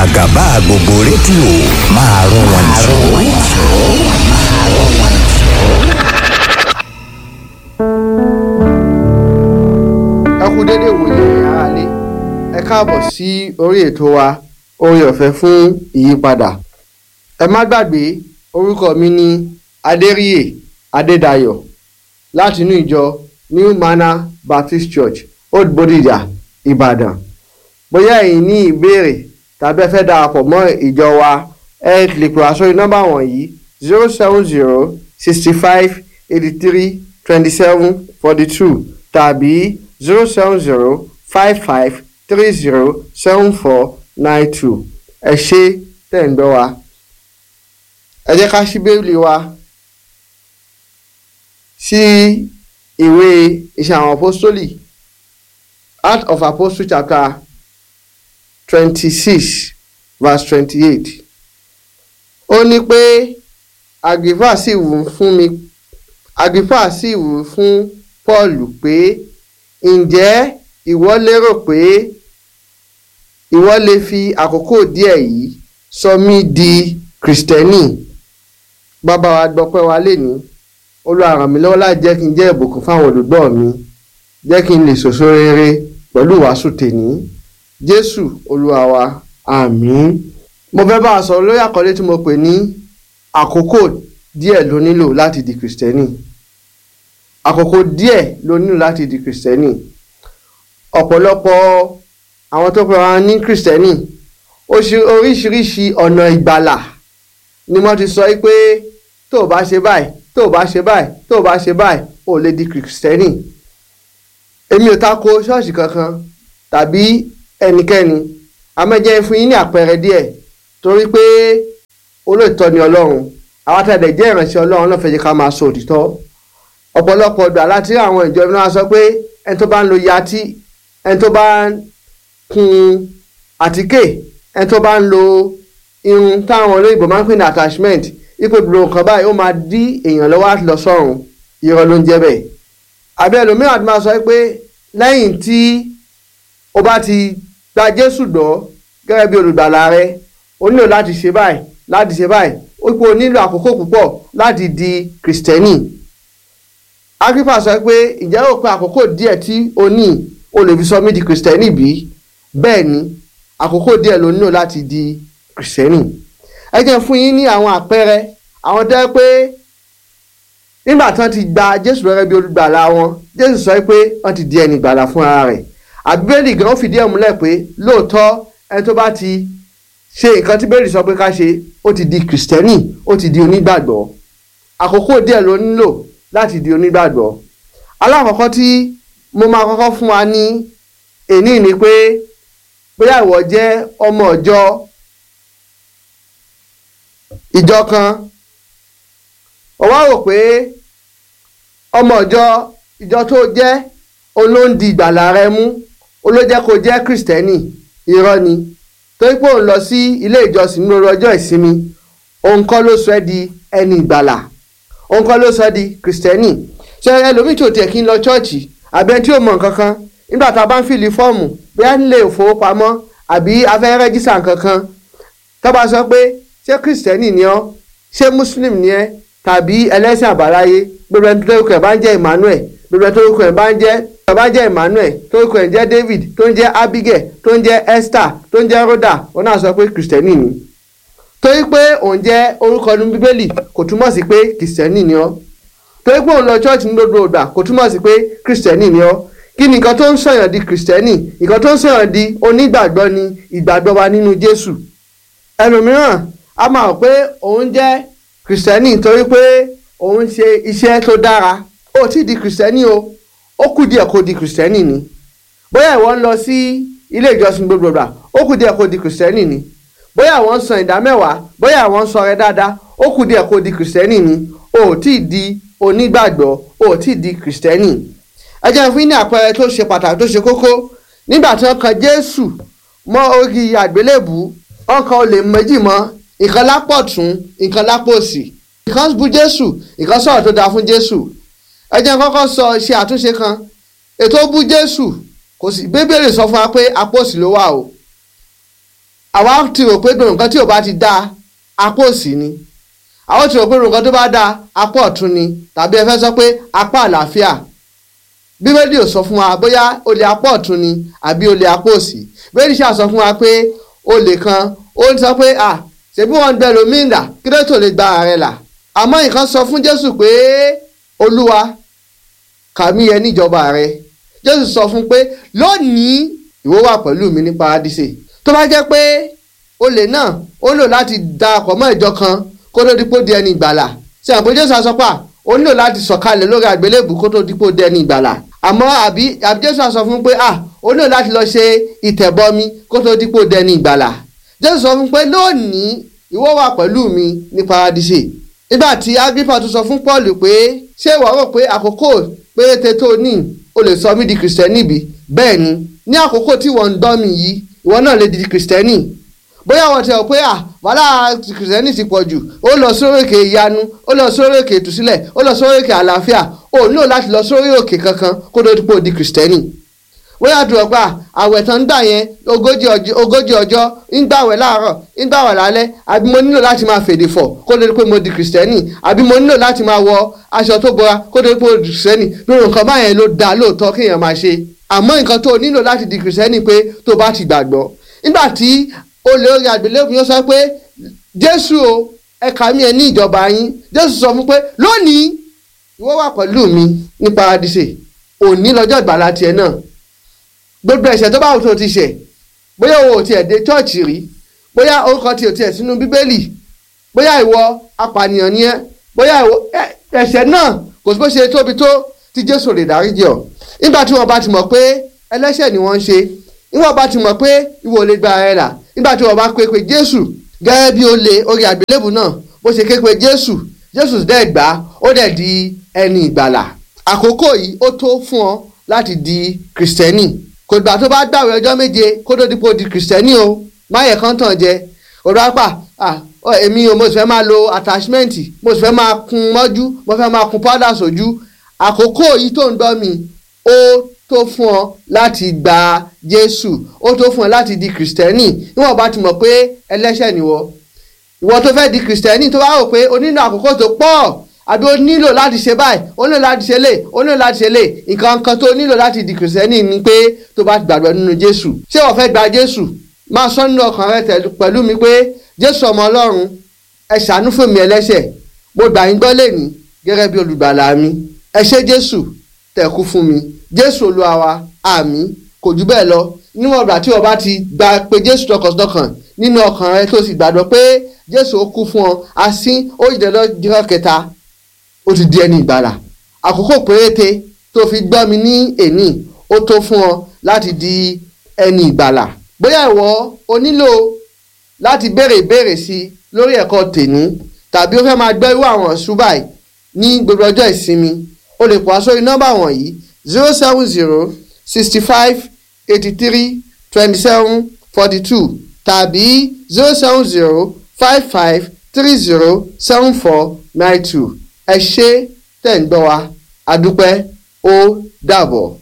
àgàbà gbogbo rédíò máa rún wọn jù. ẹ kú dédé ìwòye aráalé ẹ káàbọ̀ sí orí ètò wa oore ọ̀fẹ́ fún ìyípadà ẹ má gbàgbé orúkọ mi ní adéríyè adédayọ̀ láti inú ìjọ new manor baptist church old bodija ìbàdàn bóyá ẹ̀yin ní ìbéèrè tàbí ẹ fẹ́ darapọ̀ mọ́ ìjọ wa ẹ lè pè wá sórí nọ́mbà wọ̀nyí zero seven zero sixty five eighty three twenty seven forty two tàbí zero seven zero five five three zero seven four nine two ẹ ṣé tẹ̀ ń gbọ́ wa. ẹ jẹ́ ká ṣí bíbélì wa sí ìwé iṣẹ́ àwọn apostoli Acts of Apostles chapter twenty-six verse twenty-eight ó ní pé Agrippa sì wí fún mi Agrippa sì wí fún Paul pé ǹjẹ́ ìwọ lérò pé ìwọ lè fi àkókò díẹ̀ yìí sọ mí di kìrìsìtẹ́nì bàbá wa gbọ́pẹ́ wa léni Olúwa ràn mí lọ́wọ́ láti jẹ́ kí n jẹ́ ìbùkún fáwọn olùgbọ́ mi jẹ́ kí n lè sòso rere pẹ̀lú ìwàásù tèní Jésù Olúwa wa àmín mo fẹ́ bá a sọ̀rọ̀ lórí àkọlé tí mo pè ní àkókò díẹ̀ ló nílò láti di kìrìsìtẹ́nì àkókò díẹ̀ ló nílò láti di kìrìsìtẹ́nì ọ̀pọ̀lọpọ̀ àwọn tó pera wọn ní kìrìsìtẹ́nì oríṣiríṣi ọ̀nà ìgbàlà ni wọ́n ti sọ pé tó o bá ṣe báyìí tó o bá ṣe báyìí tó o bá ṣe báyìí o lè di kìrìsìtẹ́nì èmi ò tako ṣọ́ọ̀ṣì kankan tàbí ẹnikẹ́ni amẹ́jẹ́ fún yín ní àpẹẹrẹ díẹ̀ torí pé olóòtọ́ ni ọlọ́run àwọn àtàdé jẹ́ ìránṣẹ́ ọlọ́run náà fẹ́ jẹ́ ká máa sọ òtítọ́ ọ̀pọ̀lọpọ̀ ọ̀dọ̀ aláti àwọn ìjọ náà sọ pé ẹni tó bá ń lo yatí ẹni tó bá ń kun àtíkè ẹni tó bá ń lo irun táwọn olóyìnbó máa ń pè ní attachment ipò ìdúró nǹkan báyìí ó máa dí èèyàn lọ́wọ́ láti lọ sọ́run irọ́ ló ń jẹ́ bẹ́ẹ̀ àbí ẹlòmíràn ti máa sọ pé lẹ́yìn tí o bá ti gba Jésù gbọ́ gẹ́gẹ́ bí olùgbàlà rẹ o nílò láti ṣe báyìí láti ṣe báyìí ó pé o nílò àkókò púpọ̀ láti di kìrìsìtẹ́nì Agrippa sọ pé ìjẹ́ ò pé àkókò díẹ̀ tí o ní o lè fi sọ mí di kìrìsìtẹ́nì bí bẹ́ẹ̀ ni àkókò díẹ̀ ló nílò láti di kìrìsìtẹ́nì ẹ jẹ́ fún yín ní àwọn àpẹẹrẹ àwọn tó yẹ pé nígbà tí wọ́n ti gba Jésù gẹ́gẹ́ bí olùgbàlà wọn Jésù sọ pé wọ́n ti di ẹni ìgbàlà fún ara rẹ̀ àbíbélì gan ó fìdí ẹ̀ múlẹ̀ pé lóòótọ́ ẹni tó bá ti ṣe nǹkan tí bẹ́ẹ̀lì sọ pé ká ṣe ó ti di kìrìsìtẹ́nì ó ti di onígbàgbọ́ àkókò díẹ̀ ló nílò láti di onígbàgbọ́ alákọ̀ọ́kọ́ tí mo máa kọ́kọ́ fún wa ní èní ni pé bóyá ìwọ jẹ́ ọmọ ìjọ ìjọ kan ó wá rò pé ọmọ ìjọ ìjọ tó jẹ́ olóńdì ìgbàlà rẹ mú olójẹ́ kó jẹ́ kìrìsìtẹ́nì irọ́ ni torí pé òun lọ sí ilé ìjọsìn lórí ọjọ́ ìsinmi òun kọ́ ló sọ ẹ́ di ẹni ìgbàlà òun kọ́ ló sọ ẹ́ di kìrìsìtẹ́nì ṣé ẹlòmíì tó tiẹ̀ kí ń lọ chọ́ọ̀chì àbí ẹni tí ò mọ̀ nǹkan kan nígbà tá a bá ń fìlì fọ́ọ̀mù bóyá nílé ìfowópamọ́ àbí afẹ́ rẹ́jísà nǹkan kan tó bá sọ pé ṣé kìrìsìtẹ́nì ni ọ́ ṣé muslim ni ẹ́ tàbí ẹlẹ́sìn àbáláyé gbogbo ẹni tó lórúkọ ẹ̀ bá ń jẹ́ Emmanuel gbogbo ẹni tó lórúkọ ẹ̀ bá ń jẹ́ tó bá jẹ́ Emmanuel tó lórúkọ ẹ̀ ń jẹ́ David tó ń jẹ́ Abigail tó ń jẹ́ Esther tó ń jẹ́ Rhoda òun náà sọ pé kìrìsìtẹ́nì ni torí pé òun jẹ́ orúkọ ní bíbélì kò túmọ̀ sí pé kìrìsìtẹ́nì ni ọ́ torí pé òun lọ chọ́ọ̀chì ní gbogbo ìgbà kò túmọ̀ sí pé kìrìsìtẹ́nì ni ọ́ kí ni nǹkan tó ń sọ̀yàn di kìrìsìtẹ́nì nǹkan tó ń sọ̀yàn di onígbàgbọ́ ni ìgbàgbọ́ wa nínú Jésù ẹlòmíràn a máa rò pé òun jẹ́ kìrìsìtẹ́nì torí pé òun ṣe iṣẹ́ tó dára ó ti di kìrìsìtẹ́nì o ó kù díẹ̀ kó di kìrìsìtẹ́nì ni bóyá ìwọ ń lọ sí ilé ìjọsìn gbogbo ìgbà ó kù díẹ̀ kó di kìrìsìtẹ́nì ni bóyá àwọn ń san ìdá mẹ́wàá bóyá àwọn ń sọrẹ dáadáa ó kù díẹ̀ kó di kìrìsìtẹ́nì ni o ò tí ì di onígbàgbọ́ o ò tí ì di kìrìsìtẹ́nì ẹ jẹ́ fún ní àpẹẹrẹ tó ṣe pàtàkì tó ṣe kókó nígbà tí wọ́n kan Jésù mọ́ orí àgbélébù wọ́n kan olè méjì mọ́ ìkan lápò tún ìkan lápò òsì ìkan bú Jésù ìkan sọ̀rọ̀ tó dáa fún Jésù ẹ jẹ́ kọ́kọ́ sọ ṣe àtúnṣe kan ètò bú Jésù kò sí bíbélì sọ fún wa pé apò òsì ló wà o àwa ti rò pé nǹkan tí ò bá ti dáa apá òsì ni àwọn ti rò pé nǹkan tó bá dáa apá ọ̀tún ni tàbí ẹ fẹ́ sọ pé apá àlàáfíà bíbélì ò sọ fún wa bóyá olè apá ọ̀tún ni àbí olè apá òsì bíbélì ṣáà sọ fún wa pé olè kan ó ń sọ pé à ṣèbí wọn bẹ lómìnira kí ló tó lè gba ààrẹ là àmọ́ nǹkan sọ fún jésù pé olúwa kàmí yẹ níjọba rẹ jésù sọ fún pé lónìí ìwọ wà pẹ̀lú mi ní paradíṣe tó bá jẹ́ pé olè náà ó lò láti darapọ̀ mọ́ ìjọ kan kó tó dípò di ẹni ìgbàlà ṣe àpò jésù àsọpà ó nílò láti sọ̀kalẹ̀ lórí àgbélébù kó tó dípò di ẹni ìgbàlà àmọ́ àbí àbí jésù àsọ fún pé à ó nílò láti lọ ṣe ìtẹ̀bọmi kó tó dípò di ẹni ìgbàlà jésù sọ fún pé lónìí ìwọ wà pẹ̀lú mi ní paradíṣe nígbà tí agrippa tún sọ fún paul pé ṣé ìwọ rò pé àkókò péréte tó ní o lè sọ mí di kìrìsìtẹ́nì bí bẹ́ẹ̀ ni ní àkókò tí wọ́n ń dán mi yìí ìwọ náà lè di kìrìsìtẹ́nì bóyá wọ́n ti rò pé à wàhálà kìrìsìtẹ́nì ti pọ̀ jù ó lọ sórí òkè ìyanu ó lọ sórí òkè ìtúsílẹ̀ ó lọ sórí òkè àlàáfíà ó nílò láti lọ sórí òkè kankan kó tó dípò di kìrìsìtẹ́nì bóyá tó rò pé àwẹ̀ tán ń gbà yẹn ogójì ọjọ́ ń gbàwẹ̀ láàárọ̀ ń gbàwẹ̀ lálẹ́ àbí mo nílò láti máa fèdè fọ̀ kó tó dípò mo di kìrìsìtẹ́nì àbí mo nílò láti máa wọ aṣọ tó bora kó tó dípò di kìrìsìtẹ́nì lórí nǹkan báyẹn ló dáa lóòótọ́ kéèyàn máa ṣe àmọ́ nǹkan tó nílò láti di kìrìsìtẹ́nì pé tó bá ti gbàgbọ́ nígbà tí olè orí àgbélébùú yóò sọ pé jésù o ẹ̀ka mi ẹ̀ ní ìjọba yín jésù sọ fún pé lónìí ìwọ wà pẹ̀lú mi ní paradíṣe òní lọ́jọ́ ìgbàlá tiẹ̀ náà gbogbo ẹ̀ṣẹ̀ tó bá wù tó ti ṣẹ̀ bóyá o ò tiẹ̀ dé chọ́ọ̀chì rí bóyá orúkọ tí o tiẹ̀ sínú bíbélì bóyá ìwọ apànìyàn ni ẹ́ bóyá ìwọ ẹ̀ṣẹ̀ náà kò sí bó ṣe tóbi tó tí jésù lè dáríjì ọ́ nígbà tí wọ́n bá ti mọ̀ pé ẹlẹ́ṣẹ̀ ni wọ́n ń ṣe nígbà bá ti mọ̀ pé ìwọ lè gba ara ẹ̀ là nígbà tí wọ́n bá pé pé jésù gẹ́gẹ́ bí ó lè orí àgbélébù náà bó ṣe ké pé jésù jésù dẹ̀ gbà ó dẹ̀ di ẹni ìgbàlà àkókò yìí ó tó fún ọ láti di kìrìsìtẹ́nì kò gbà tó bá gbàwé ọjọ́ méje kó tó dípò di kìrìsìtẹ́nì o máyẹ̀ kan tàn jẹ òdòdó èmi o mo sì fẹ́ máa lo attachment mo sì fẹ́ máa kun mọ́jú mo fẹ́ máa kun powder sójú àkókò yìí tó ń dọ́ mi ó tó fún ọ láti gba jésù ó tó fún ọ láti di kìrìsìtẹ́nì níwọ̀n bá ti mọ̀ pé ẹlẹ́ṣẹ̀ nìwọ ìwọ tó fẹ́ di kìrìsìtẹ́nì tó bá rò pé o nílò àkókò tó pọ̀ àbí o nílò láti ṣe báyìí o nílò láti ṣe lè o nílò láti ṣe lè nǹkan kan tó nílò láti di kìrìsìtẹ́nì ni pé tó bá gbàgbọ́ nínú jésù ṣé o fẹ́ gba jésù máa sọ nínú ọkàn rẹ pẹ̀lú mi pé jésù ọmọ ọlọ́run ẹ ṣàánú fún mi ẹlẹ́ṣẹ̀ mo gbà yín gbọ́ lẹ́ni gẹ́gẹ́ bí olùgbàlà mi ẹ ṣé jésù tẹ̀kú fún mi jésù olúwa wa àmín kò jù bẹ́ẹ̀ lọ níwọ̀n ìgbà tí o bá ti gba pé jésù tọkàntọkàn nínú ọkàn rẹ tó sì gbàgbọ́ pé jésù ó kú fún ọ asín ó yìí lọ́jọ́ kẹta ó ti di ẹni ìgbàlà àkókò péréte tó fi gbọ́ mi ní èní ó tó fún ọ láti di ẹni ìgbàlà bóyá ìwọ o nílò láti béèrè ìbéèrè sí i lórí ẹ̀kọ́ tèní tàbí ó fẹ́ máa gbọ́ irú àwọn ṣúbàì ní gbogbo ọjọ́ ìsinmi o lè pọ̀ sórí nọ́mbà wọ̀nyí zero seven zero sixty five eighty three twenty seven forty two tàbí zero seven zero five five three zero seven four nine two ẹ ṣé tẹ̀ ń gbọ́ wa adúpẹ́ ó dàbọ̀.